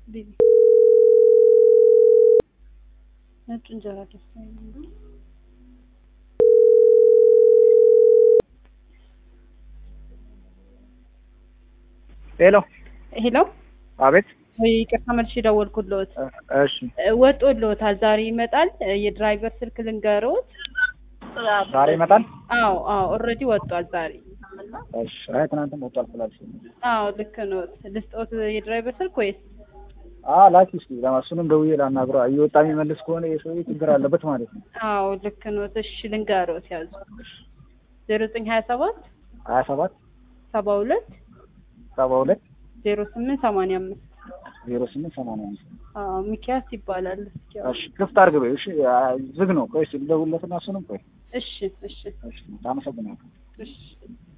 ቢቢ ነጭ እንጀራ ደስ አይልም። ሄሎ ሄሎ አቤት ወይ ይቅርታ መልሼ ደወልኩልዎት። እሺ ወጦልዎታል። ዛሬ ይመጣል። የድራይቨር ስልክ ልንገርዎት። ዛሬ ይመጣል አዎ አዎ ኦልሬዲ ወጧል ዛሬ። እሺ አይ ትናንትም ወጥቷል ስላልሽኝ አዎ ልክ ነዎት። ልስጥዎት የድራይቨር ስልክ ወይስ? አ ላኪ እስኪ ለማሱንም ደውዬ ላናግረው እየወጣ የሚመልስ ከሆነ የሰውዬ ችግር አለበት ማለት ነው አዎ ልክ ነዎት። እሺ ልንገርዎት ያዙ ዜሮ ዘጠኝ ሀያ ሰባት ሀያ ሰባት ሰባ ሁለት ሰባ ሁለት ዜሮ ስምንት ሰማንያ አምስት ዜሮ ስምንት ሰማንያ አምስት አዎ ሚኪያስ ይባላል። እስኪ ያው እሺ ክፍት አድርግ በይው እሺ አ፣ ዝግ ነው ቆይ እስኪ ልደውልለትና እሱንም ቆይ እሺ እሺ እሺ አመሰግናለሁ እሺ